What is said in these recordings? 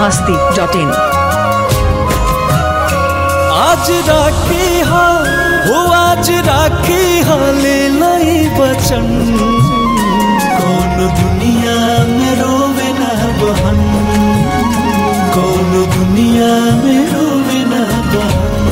masti dot in. आज राखी हा हो आज राखी हा ले लाई बचन कौन दुनिया में रोवे ना बहन कौन दुनिया में रोवे ना बहन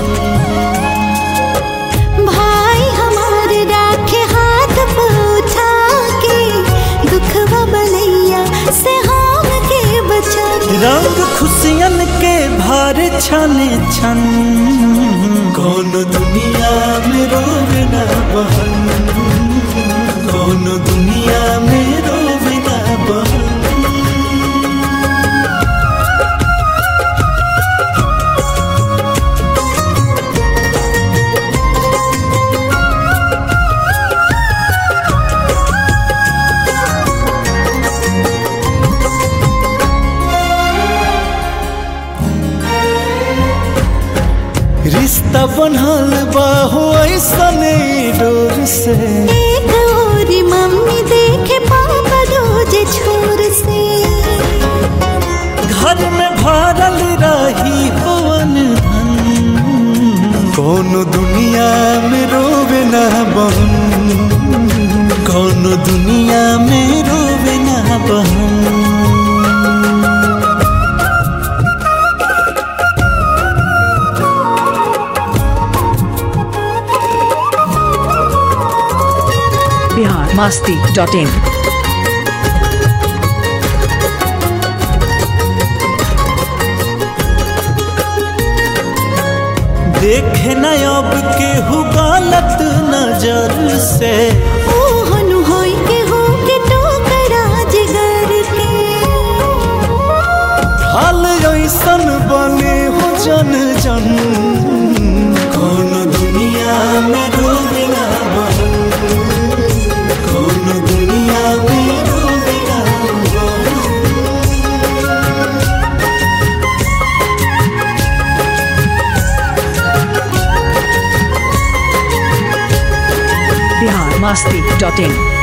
भाई हमार राखे हाथ पे उठा के दुखवा बलैया से हम के बचा के रंग खुशियन के भार छने छन कौन दुनिया में रोवे ना बहन कौन दुनिया में रोवे ना बहन रिश्ता बनल बा हो ऐसने डोर से एक और मम्मी देखे पापा रोज छोर से घर में भरल रही पवन धन कौन दुनिया में रोवे ना बहन कौन दुनिया में रोवे ना बहन Bihar masti dot in. देखे न अब केहू गलत नजर से ओ हनु होई के हो के टोकरा जिगर के हाल ऐसन बने हो जन जन कौन दुनिया में रोवे ना बहन कौन दुनिया में रोवे ना बहन Bihar masti dot in.